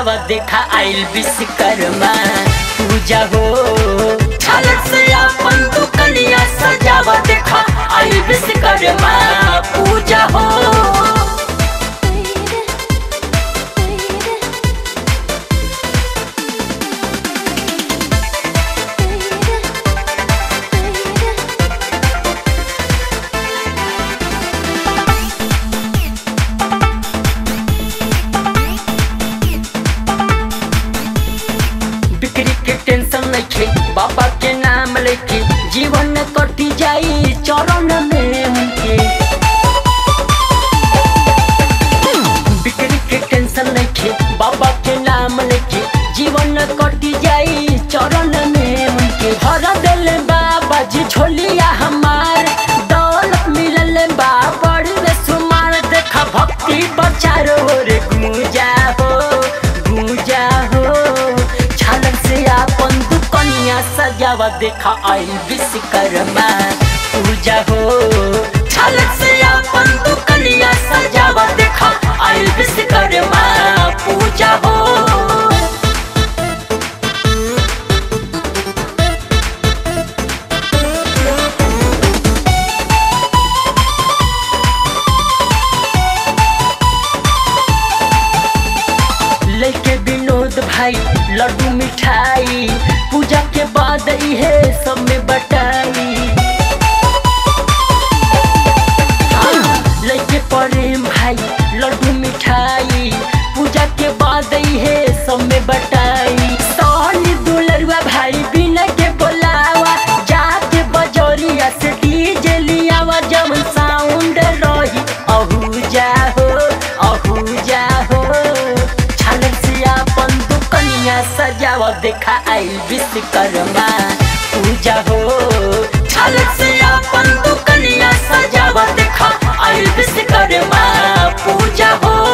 सजावा देखा आइल विश्वकर्मा पूजा हो छलक से अपन दुकनिया सजावा देखा आइल विश्वकर्मा पूजा हो बिक्री के टेंशन नइखे बाबा के नाम लेके जीवन कटी जाई चरण में उनके बिक्री के टेंशन नइखे बाबा के नाम लेके जीवन कटी जाई चरण में उनके भर दिल बाबा जी झोलिया हमार दौलत मिलल बा बड़ी रे सुमार देखा भक्ति बचारो रे गूंजा हो गूंजा हो छलक से अपन दुकनिया सजावा देखा आई विश्वकर्मा पूजा हो छलक से अपन दुकनिया सजावा देखा आई विश्वकर्मा पूजा हो लेके विनोद भाई लड्डू मिठाई पूजा के बाद इहे सब में बटाई हाँ, लेके प्रेम भाई लड्डू मिठाई पूजा के बाद इहे सब में बटाई सोनी दुलरुआ भाई बिना के बोलावा जाके बजोरिया से डीजे लियावा जब साउंड रही अहू जा हो अहू जा हो छलक से अपन दुकनिया सजावा देखा आई विश्वकर्मा पूजा हो छलक से अपन दुकनिया सजावा देखा आई विश्वकर्मा पूजा हो